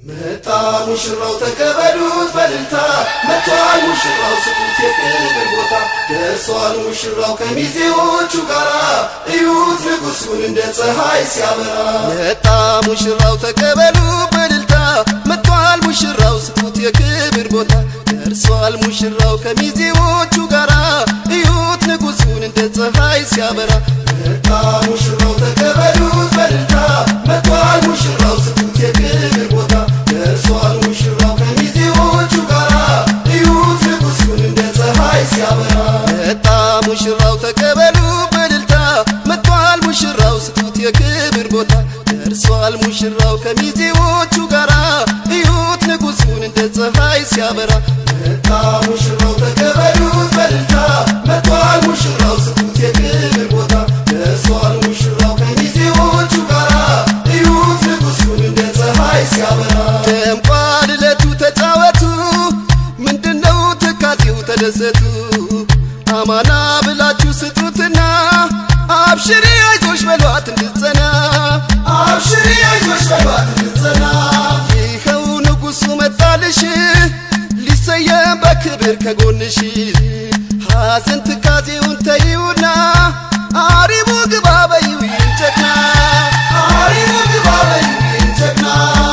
መጣ ሙሽራው ተቀበሉት በልልታ መጥቷል ሙሽራው ስጡት የክብር ቦታ ደርሷል ሙሽራው ከሚዜዎቹ ጋራ እዩት ንጉሱን እንደ ፀሐይ ሲያበራ መጣ ሙሽራው ተቀበሉ በልልታ መጥቷል ሙሽራው ስጡት የክብር ቦታ ደርሷል ሙሽራው ከሚዜዎቹ ጋራ እዩት ንጉሱን እንደ ፀሐይ ሲያበራ መጣ ሙሽራው ተቀበሉት በልልታ መጥቷል ሙሽራው ስጡት የክብር ቦታ ደርሷል ሙሽራው ከሚዜዎቹ ጋራ እዩት ንጉሱን እንደ ፀሐይ ሲያበራ መጣ ሙሽራው ተቀበሉ በልልታ መጥቷል ሙሽራው ስጡት የክብር ቦታ ደርሷል ሙሽራው ከሚዜዎቹ ጋራ እዩት ንጉሱን እንደ ፀሐይ ሲያበራ መጣ ሙሽራው ተቀበሉት በልልታ መጥቷል ሙሽራው ስጡት የክብር ቦታ ደርሷል ሙሽራው ከሚዜዎቹ ጋራ እዩት ንጉሱን እንደ ፀሐይ ሲያበራ ደምቋል ዕለቱ ተጫወቱ ምንድነው ትካዜው ተደሰቱ አማና ብላችሁ ስጡትና አብሽሪ አይዞሽ በሏት እንድትጸና አብሽሪ አይዞሽ በሏት እንድትጸና ይኸው ንጉሱ መጣልሽ ሊሰየም በክብር ከጎንሽ ሐዘን ትካዜውን ተይውና አሪቡ ግባ በይው ይንጨቅና አሪሙ ግባ በይው ጀግና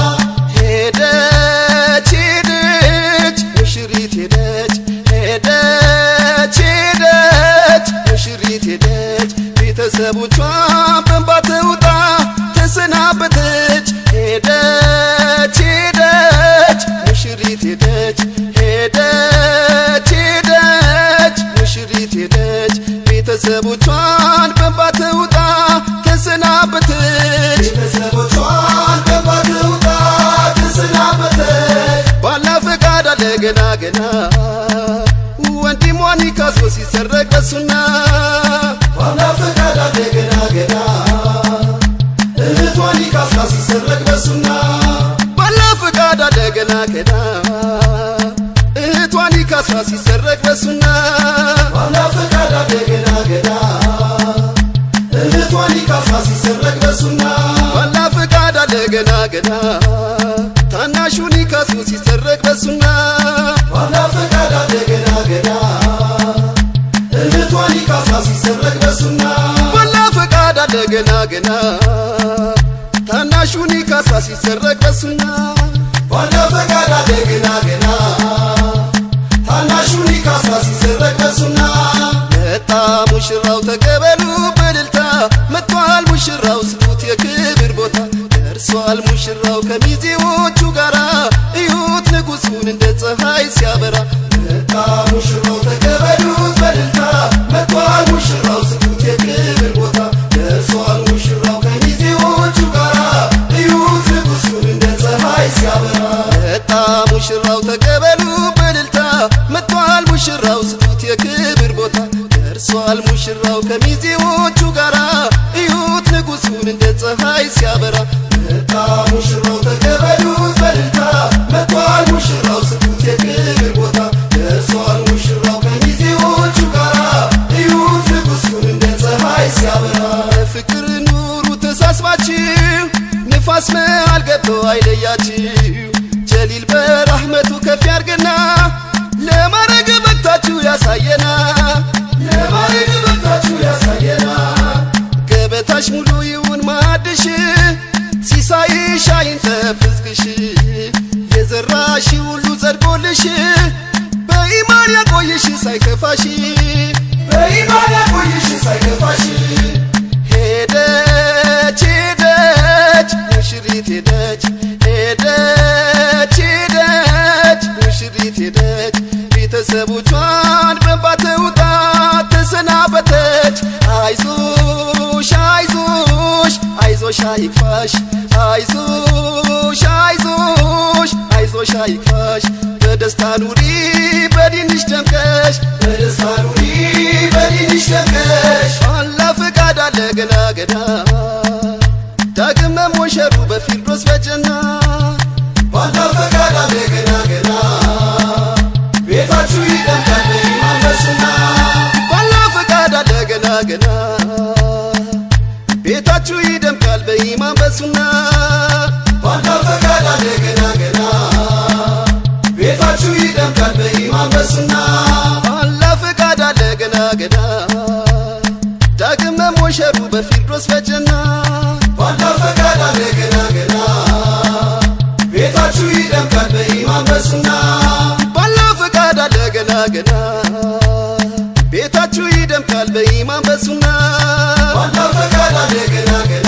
ሄደች ሄደች ሙሽሪት ሄደች ሄደች ሄደች ሙሽሪት ሄደች ቤተሰቦቿን በእንባ ተውጣ ተሰናበተች ሄደች ሄደች ሙሽሪት ሄደች ሄደች ሄደች ሙሽሪት ሄደች ቤተሰቦቿን በእንባ ተውጣ ተሰናበተች ቤተሰቦቿን በእንባ ተውጣ ተሰናበተች ባላ ፈቃድ አለ ገና ገና ወንድሟን ካሶ ሲሰረቅ በሱና ባላ ፈቃድ አለ ገና ገና እህቷን ካሳ ሲሰረቅ በሱና ባላ ፈቃድ አለ ገና ገና እህቷን ካሳ ሲሰረቅ በሱና ባላ ፈቃድ አለ ገና ገና እህቷን ካሳ ሲሰረቅ በሱና ባላ ፈቃድ አለ ገና ገና ታናሹን ካሱ ሲሰረቅ በሱና ባላ ፈቃድ አለ ገና ገና እህቷን ካሳ ሲሰረቅ በሱና ባላ ፈቃድ አለ ገና ገና ታናሹን ካሳ ሲሰረቅ በሱና ባላ ፈቃድ አለ ገና ገና ታናሹን ካሳ ሲሰረቅ በሱና መጣ ሙሽራው ተቀበሉ በልልታ መጥቷል ሙሽራው ስጡት የክብር ቦታ ደርሷል ሙሽራው ከሚዜዎቹ ጋራ እዩት ንጉሱን እንደ ፀሐይ ሲያበራ መጣ ሙሽራው ተቀበሉት በልልታ መጥቷል ሙሽራው ስጡት የክብር ቦታ ደርሷል ሙሽራው ከሚዜዎቹ ጋራ እዩት ንጉሱን እንደ ፀሐይ ሲያበራ መጣ ሙሽራው ተቀበሉ በልልታ መጥቷል ሙሽራው ስጡት የክብር ቦታ ደርሷል ሙሽራው ከሚዜዎቹ ጋራ እዩት ንጉሱን እንደ ፀሐይ ሲያበራ መጣ ሙሽራው ተቀበሉት በልልታ መጥቷል ሙሽራው ስጡት የክብር ቦታ ደርሷል ሙሽራው ከሚዜዎቹ ጋራ እዩት ንጉሱን እንደ ፀሐይ ሲያበራ ፍቅር ኑሩ ተሳስባችሁ ንፋስ መሃል ገብቶ አይለያችሁ ጀሊል በራህመቱ ከፍ ያርግና ለማረግ በቅታችሁ ያሳየና ለማድረግ በታችሁ ያሳየና ገበታሽ ሙሉ ይሁን ማዕድሽ ሲሳይሽ አይንተፍስክሽ የዘራሽ ሁሉ ጸድቆልሽ በኢማን ያቆይሽ ሳይከፋሽ በኢማን ያቆይሽ ሳይከፋሽ ሄደች ሄደች ሙሽሪት ሄደች ሄደች ሄደች ሙሽሪት ሄደች ቤተሰቦቿን በእንባ ተውጣ ተሰናበተች አይዞሽ አይዞሽ አይዞሽ አይክፋሽ አይዞሽ አይዞሽ አይዞሽ አይክፋሽ በደስታ ኑሪ በዲንሽ ደምቀሽ በደስታ ኑሪ በዲንሽ ደምቀሽ አላ ፈቃድ አለ ገና ገና ዳግም መሞሸሩ በፊርዶስ በጀና ባላ ፈቃድ አለ ገና ገና ቤታችሁ ይደምቃል በኢማን በሱና ባላ ፈቃድ አለ ገና ገና ቤታችሁ ይደምቃል በኢማን በሱና ባላ ፈቃድ አለ ገና ገና ገዳ ዳግም መሞሸሩ በፊርዶስ በጀና ባላ ፈቃድ አለ ገና ገና ቤታችሁ ይደምቃል በኢማን በሱና ባላ ፈቃድ አለ ገና ገና ቤታችሁ ይደምቃል በኢማን በሱና ባላ ፈቃድ አለ ገና ገና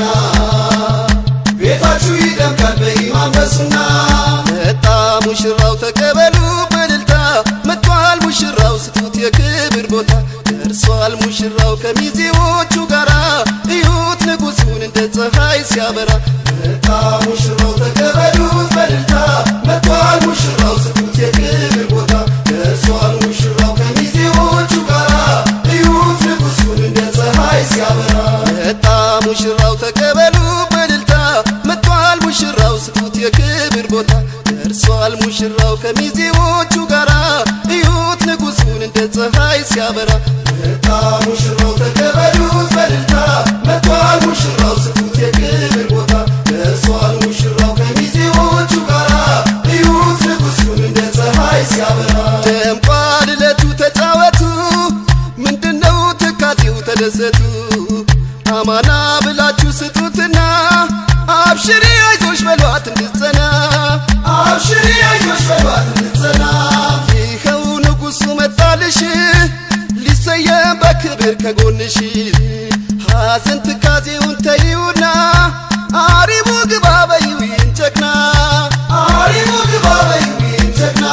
ቤታችሁ ይደምቃል በኢማን በሱና መጣ ሙሽራው ተቀበሉ በእልልታ መጥቷል ሙሽራው ስጡት የክብር ቦታ ደርሷል ሙሽራው ከሚዜዎቹ ጋራ እዩት ንጉሱን እንደ ፀሐይ ሲያበራ መጣ ሙሽራው ተቀበሉት በእልልታ መጥቷል ሙሽራው ስጡት የክብር ቦታ ደርሷል ሙሽራው ከሚዜዎቹ ጋራ እዩት ንጉሱን እንደ ፀሐይ ሲያበራ መጣ ሙሽራው ተቀበሉ በእልልታ መጥቷል ሙሽራው ስጡት የክብር ቦታ ደርሷል ሙሽራው ከሚዜዎቹ ጋራ እዩት ንጉሱን እንደ ፀሐይ ሲያበራ መጣ ሙሽራው ተቀበሉት በእልልታ መጥቷል ሙሽራው ስጡት የክብር ቦታ ደርሷል ሙሽራው ከሚዜዎቹ ጋራ እዩት ንጉሱን እንደ ፀሐይ ሲያበራ ደምቋል ዕለቱ ተጫወቱ ምንድነው ትካዜው ተደሰቱ አማና ብላችሁ ስጡትና አብሽሪ አይዞሽ በሏት እንድትጸና አብሽሪ አይዞሽ በሏት እንድትጸና ይኸው ንጉሱ መጣልሽ ሊሰየም በክብር ከጎንሽ ሐዘን ትካዜውን ተይውና አሪቡ ግባ በይው ይህን ጀግና አሪሙ ግባ በይው ይህን ጀግና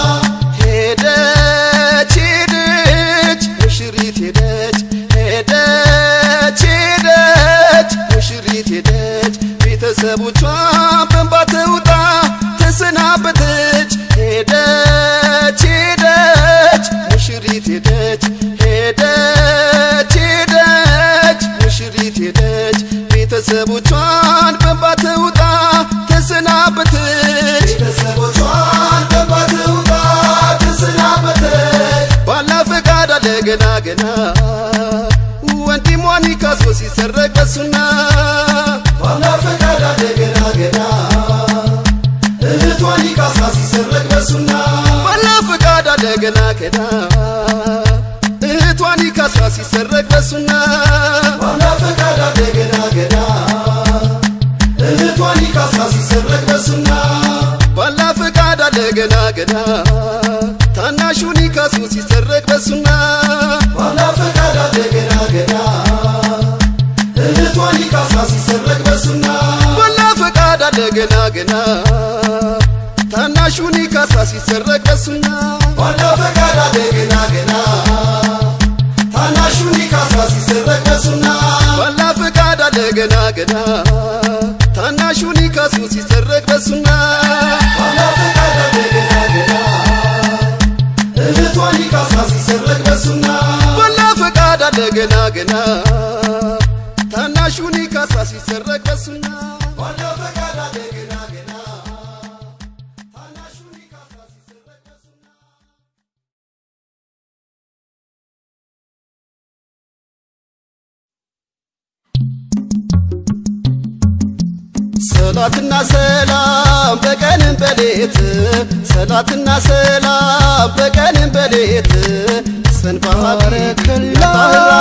ሄደች ሄደች ሙሽሪት ሄደች ሄደች ሄደች ሙሽሪት ሄደች ቤተሰቦቿ በእንባ ተውጣ ተሰናበተች ሄደች ሄደች ሙሽሪት ሄደች ሄደች ሄደች ሙሽሪት ሄደች ቤተሰቦቿን በእንባ ተውጣ ተሰናበተች ቤተሰቦቿን በእንባ ተውጣ ተሰናበተች ባላ ፈቃድ አለ ገና ገና ወንድሟን ካሶ ሲሰረቅ በሱና ባላ ፈቃድ አለ ገና ገና እህቷን ይቃሳ ሲሰረቅ በሱና ባላ ፈቃድ አለ ገና ገና እህቷን ካሳ ሲሰረቅ በሱና ባላ ፈቃድ አለ ገና ገና እህቷን ይቃሳ ሲሰረቅ በሱና ባላ ፈቃድ አለ ገና ገና ታናሹን ካሱ ሲሰረቅ በሱና ባላ ፈቃድ አለ ገና ገና እህቷን ይቃሳ ሲሰረቅ በሱና ባላ ፈቃድ አለ ገና ገና ታናሹን ካሳ ሲሰረቅ በሱና ባላ ፈቃድ አለ ገና ገና ታናሹን ይቃሳ ሲሰረቅ በሱና ባላ ፈቃድ አለ ገና ገና ታናሹን ካሱ ሲሰረቅ በሱና ባላ ፈቃድ አለ ገና ገና እህቷን ይቃሳ ሲሰረቅ በሱና ባላ ፈቃድ አለ ገና ገና ታናሹን ካሳ ሲሰረቅ በሱና ባላ ፈቃድ አለ ገና ገና ታናሹን ይቃሳ ሲሰረቅ በሱና ሰላትና ሰላም በቀንም በሌት ሰላትና ሰላም በቀንም በሌት ሰንባረከላ